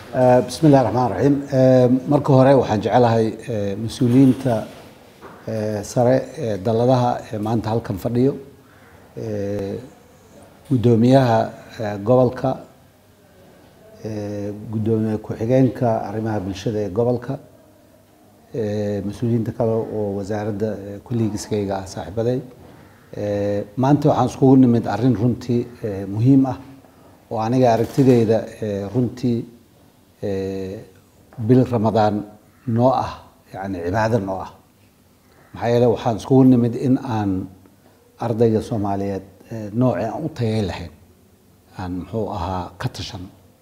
bismi illahi raxmaan raxiim marka hore waxaan jecelahay mas-uuliyiinta sare ee dalladaha ee maanta halkan fadhiyo guddoomiyaha gobolka guddoomiye ku-xigeenka arrimaha bulshada ee gobolka mas-uuliyiinta kale oo wasaaradda kulligiiskayga ah saaxiibaday maanta waxaan iskugu nimid arrin runtii muhiim ah oo aniga aragtideyda runtii bil ramadaan noo ah yani cibaado noo ah maxaa yeele waxaan iskugu nimid in aan ardayga soomaaliyeed noocii aan u tayay lahayn aan muxuu ahaa ka tashan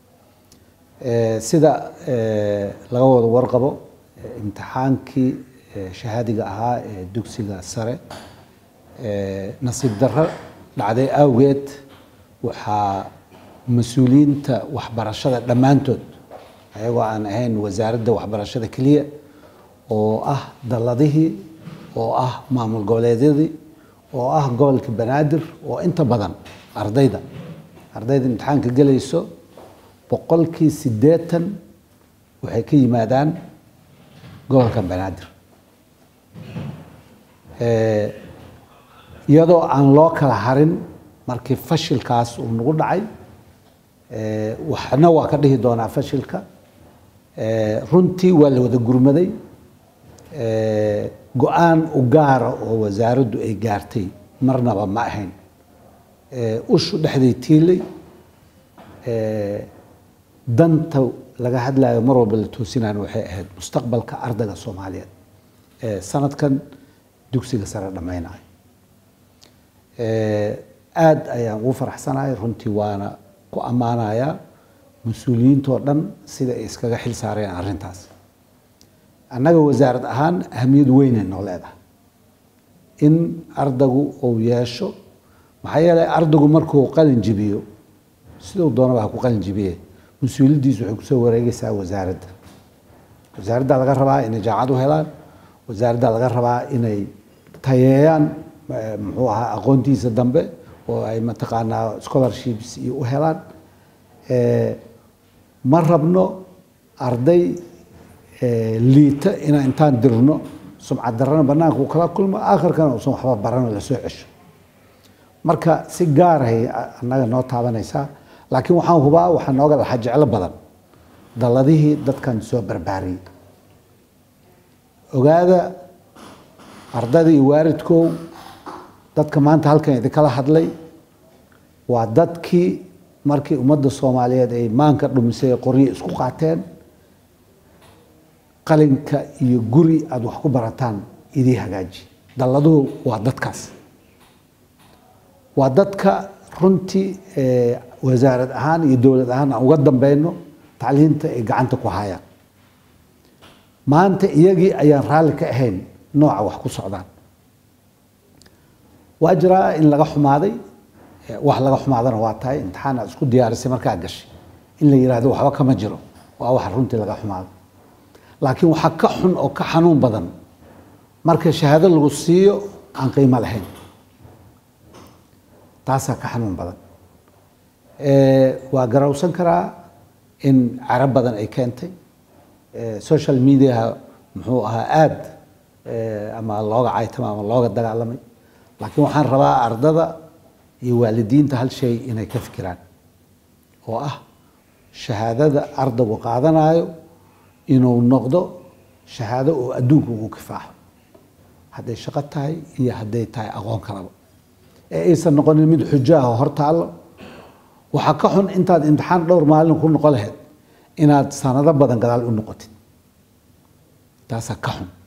sida laga wada warqabo imtixaankii shahaadiga ahaa ee dugsiga sare nasiib darro dhacday awgeed waxaa mas-uuliyiinta waxbarashada dhammaantood ayagoo aan ahayn wasaaradda waxbarashada keliya oo ah dalladihii oo ah maamul goboleedyadii oo ah gobolka banaadir oo inta badan ardayda ardayda imtixaanka gelayso boqolkii siddeetan waxay ka yimaadaan gobolka banaadir iyadoo aan loo kala harin markii fashilkaas uu nagu dhacay waxna waa ka dhihi doonaa fashilka runtii waa la wada gurmaday go-aan u gaara oo wasaaraddu ay gaartay marnaba ma ahayn ushu dhexday tiilay danta laga hadlayo mar walba la toosinayo waxay ahayd mustaqbalka ardayga soomaaliyeed sanadkan dugsiga sare dhammaynayo aada ayaan ugu faraxsanahay runtii waana ku ammaanayaa mas-uuliyiintoo dhan sida ay iskaga xil saareen arrintaas annaga wasaarad ahaan ahamiyad weynay noo leedahay in ardaygu uu yeesho maxaa yeelay ardaygu markuu qalin jibiyo siduu doonaba ha ku qalin jibiye mas-uuliyaddiisu waxay kusoo wareegaysaa wasaaradda wasaaradda laga rabaa inay jaacad u helaan wasaaradda laga rabaa inay tayeeyaan muxuu ahaa aqoontiisa dambe oo ay mataqaanaa scholarships iyo u helaan ma rabno arday liita inaan intaan dirno sumcad darrana banaanka uu kala kulmo aakhirkana uusan waxba barano lasoo cesho marka si gaarahay annaga noo taabanaysaa laakiin waxaan hubaa waxaa nooga lahaa jeclo badan dalladihii dadkan soo barbaariyey ogaada ardayda iyo waalidkow dadka maanta halkan idinkala hadlay waa dadkii markii ummadda soomaaliyeed ay maanka dhumisay ee qoryo isku qaateen qalinka iyo guri aada wax ku barataan idii hagaaji dalladuhu waa dadkaas waa dadka runtii wasaarad ahaan iyo dowlad ahaan aan uga dambeyno tacliinta ay gacanta ku hayaan maanta iyagii ayaan raalli ka ahayn nooca wax ku socdaan waa jiraa in laga xumaaday wax laga xumaadana waa tahay imtixaan aad isku diyaarisay markaa gashay in la yihahdo waxba kama jiro waa wax runtii laga xumaado laakiin waxaa ka xun oo ka xanuun badan marka shahaado lagu siiyo aan qiimo lahayn taasaa ka xanuun badan waa garawsan karaa in carab badan ay keentay social mediaha muxuu ahaa aada ama looga caytama ama looga dagaalamay laakiin waxaan rabaa ardada iyo waalidiinta hal shay inay ka fikiraan oo ah shahaadada ardaygu qaadanayo inuu noqdo shahaado oo adduunka ugu kifaaxo hadday shaqo tahay iyo hadday tahay aqoon kalaba ee aysan noqonin mid xujo ah oo hor taallo waxaa ka xun intaad imtixaan dhowr maalin ku noqon lahayd inaad sanado badan gadaal u noqotid taasaa ka xun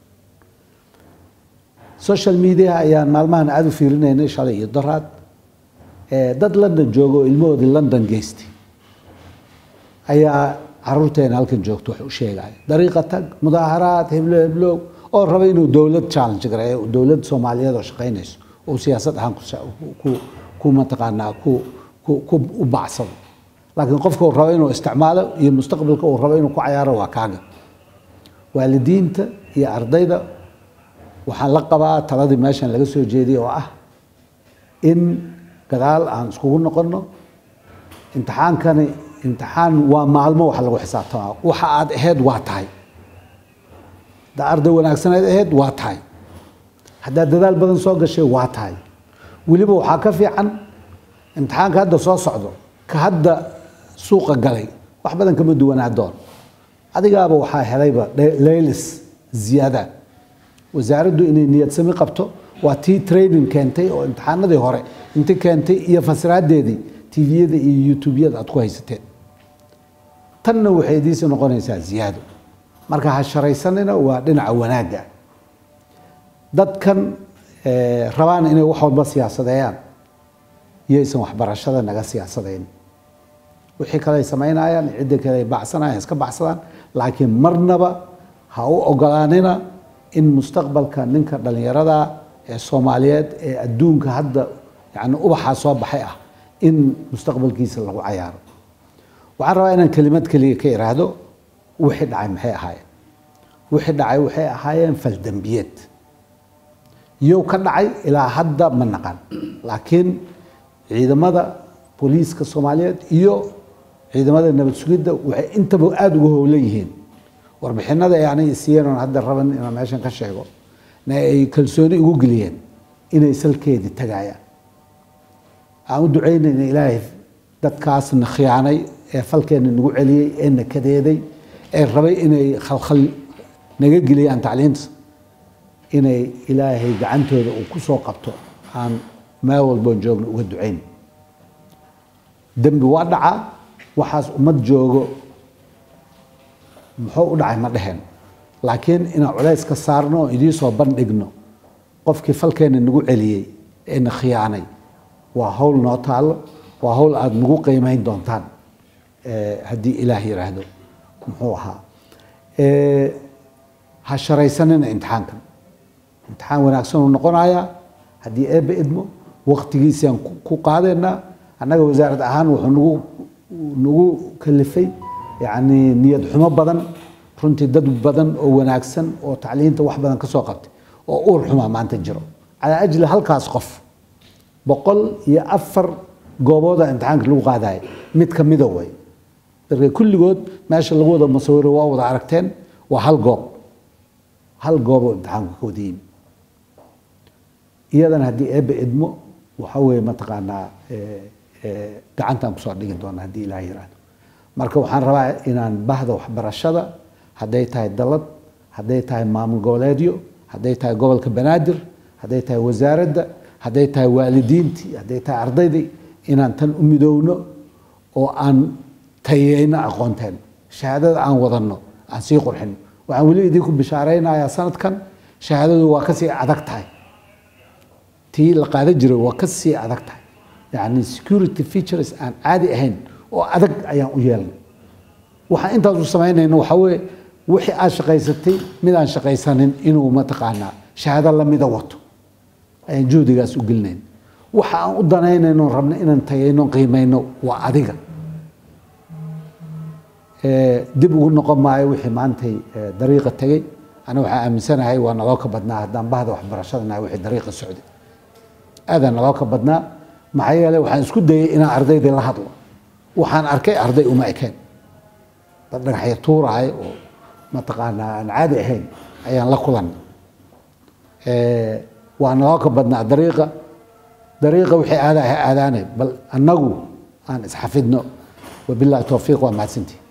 social media ayaan maalmahan aada u fiirinaynay shalay iyo daraad dad london jooga oo ilmahoodii london geystay ayaa caruurteena halkan joogto wax u sheegaya dariiqa tag mudaaharaad heblo heblow oo raba inuu dowlad challenge gareeyo dowlad soomaaliyeed oo shaqaynayso oo siyaasad ahaan ku ku mataqaanaa ku ku ku u bacsado laakiin qofka uu rabo inuu isticmaalo iyo mustaqbalka uu rabo inuu ku cayaaro waa kaaga waalidiinta iyo ardayda waxaan la qabaa taladii meeshan laga soo jeediyay oo ah in gadaal aan iskugu noqonno imtixaankani imtixaan waa maalmo wax lagu xisaabtamaa waxa aad ahayd waa tahay haddaa arday wanaagsaneed ahayd waa tahay haddaad dadaal badan soo gashay waa tahay weliba waxaa ka fiican imtixaanka hadda soo socdo ka hadda suuqa galay wax badan kama duwanaa doon adigaaba waxaa helayba leylis ziyaada wasaaraddu inay niyad sami qabto waa tii training keentay oo imtixaanadii hore inti keentay iyo fasiraadeedii tviyada iyo youtubeyada aad ku haysateen tanna waxay idiisi noqonaysaa ziyaado marka ha sharaysanina waa dhinaca wanaagga dadkan rabaan inay wax walba siyaasadeeyaan yaysan waxbarashada naga siyaasadayn wixii kale ay samaynayaan cidda kale ay bacsanayaan iska bacsadaan laakiin marnaba ha u ogolaanina in mustaqbalka ninka dhallinyarada ee soomaaliyeed ee adduunka hadda yani ubaxaa soo baxay ah in mustaqbalkiisa lagu cayaaro waxaan rabaa inaan kelimad keliya ka iraahdo wixii dhacay maxay ahaayeen wixii dhacay waxay ahaayeen faldembiyeed yow ka dhacay ilaa hadda ma naqan laakiin ciidamada booliiska soomaaliyeed iyo ciidamada nabad sugidda waxay intaba aada uga howlan yihiin warbixinada aanay siiyeen oon hadda raban inaan meeshan ka sheego na ay kalsooni ugu geliyeen inay salkeedii tagayaan aan u ducaynayna ilaahay dadkaasna khiyaanay ee falkeena nagu celiyey ee na kadeeday ee rabay inay khalkhal naga geliyaan tacliinta inay ilaahay gacantooda uu ku soo qabto aan meel walboon joogno uga ducayn dembi waa dhacaa waxaas ummad joogo muxuu u dhacay ma dheheen laakiin inaan culays ka saarno oo idiin soo bandhigno qofkii falkeena nagu celiyey ee na khiyaanay waa hawl noo taallo waa hawl aada nagu qiimeyn doontaan haddii ilaah yiraahdo muxuu ahaa ha sharaysanina imtixaankan imtixaan wanaagsan uu noqonayaa haddii eebba idmo waktigiisaan ku qaadaynaa annaga wasaarad ahaan wuxuu nagu nagu kalifay yacni niyad xumo badan runtii dad badan oo wanaagsan oo tacliinta wax badan ka soo qabtay oo uur xumaa maanta jiro calaa ajli halkaas qof boqol iyo afar goobooda imtixaanka lagu qaadaya mid ka mida way marka kulligood meesha lagu wada musawiro waa wada aragteen waa hal goob hal gooboo imtixaanku ka wada yimi iyadana haddii eebba idmo waxa weeye mataqaanaa gacantaan kusoo dhigi doona haddii ilaah yiraahdo marka waxaan rabaa inaan bahda waxbarashada hadday tahay dalad hadday tahay maamul goboleedyo hadday tahay gobolka banaadir hadday tahay wasaaradda hadday tahay waalidiintii hadday tahay ardaydii inaan tan u midowno oo aan tayeyno aqoonteen shahaadada aan wadanno aan sii qurxino waxaan weli idinku bishaaraynayaa sanadkan shahaadadu waa kasii adag tahay tii la qaadan jiray waa kasii adag tahay yani security features aan caadi ahayn oo adag ayaan u yeelnay waxaan intaas u samaynayno waxaa weeye wixii aad shaqaysatay mid aan shaqaysanin inuu mataqaanaa shahaado lamida wato ayaan juhdigaas u gelinayn waxa aan u danaynayno rabna inaan tayayno qiimayno waa adiga dib ugu noqon maayo wixii maantay dariiqa tegey ana waxaa aaminsanahay waa naloo ka badnaa haddaan bahda waxbarashadanahay wixii dariiqa socday aadaa naloo ka badnaa maxaa yeeley waxaan isku dayay inaan ardaydii la hadlo waxaan arkay arday uma ekeen dad dhagaxya tuurahay oo mataqaanaa aan caadi ahayn ayaan la kulanay waa naloo ka badnaa dariiqa dariiqa wixii aadaha aadaanay bal annagu aan isxafidno wabillahi towfiiq waa mahadsantii